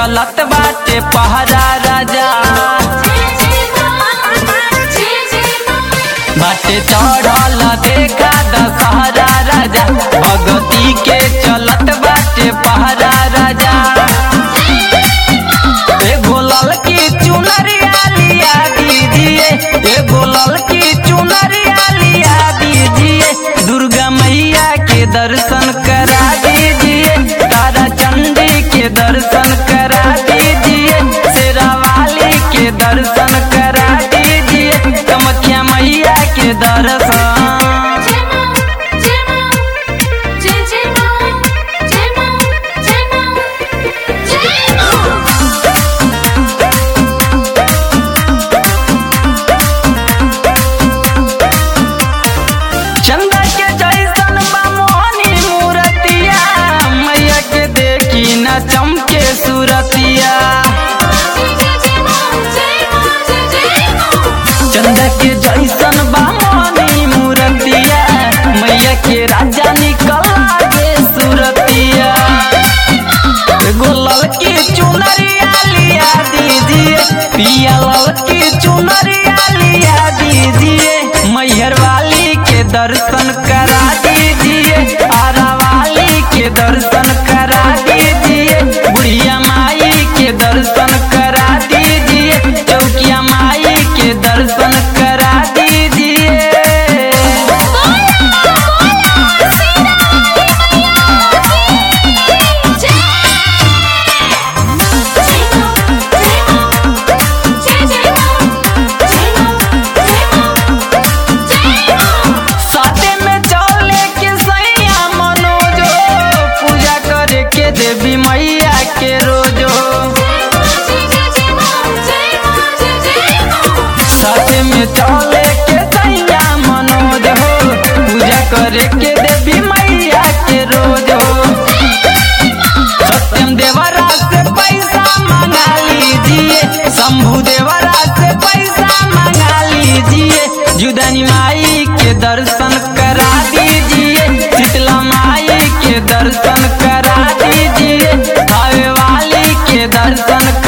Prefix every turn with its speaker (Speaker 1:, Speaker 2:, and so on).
Speaker 1: चलत बाटे पहरा राजा बाटे चढ़ल देखा दशहरा राजा भगती के चलत बाटे पहरा राजा एगो ललकी चुनरिया लिया दीजिए एगो ललकी चुनरिया लिया दीजिए दुर्गा मैया के दर्शन करा दीजिए तारा चंडी के दर्शन करा दीजिए शेरावाली के दर्शन करा दीजिए कमख्या मैया के दर्शन चंदा के जैसन बा मोहनी मूरतिया मैया के देखी न चमके सूरतिया चंदा के जैसन बा मोहनी मूरतिया मैया के राजा निकल आगे सूरतिया एगो ललकी चुनरिया लिया दीजिए पिया ललकी चुनरिया लिया दीजिए मैहर वाली के दर्शन करा दीजिए आरा वाली के दर्शन करा दीजिए बुढ़िया माई के दर्शन करा दीजिए चौकिया माई के दर्शन करा दीजिए साथे में चले के सैया मनोजो पूजा करे के देवी मैया के रोजो साथे में चले के सैया मनोज हो पूजा करे के देवी मैया के रोजो सत्यम देवरा से पैसा मंगा लीजिए शंभु देवरा से पैसा मंगा लीजिए जुदानी माई के दर्शन करा दीजिए शीतला माई के दर्शन करा दीजिए भावे वाली के दर्शन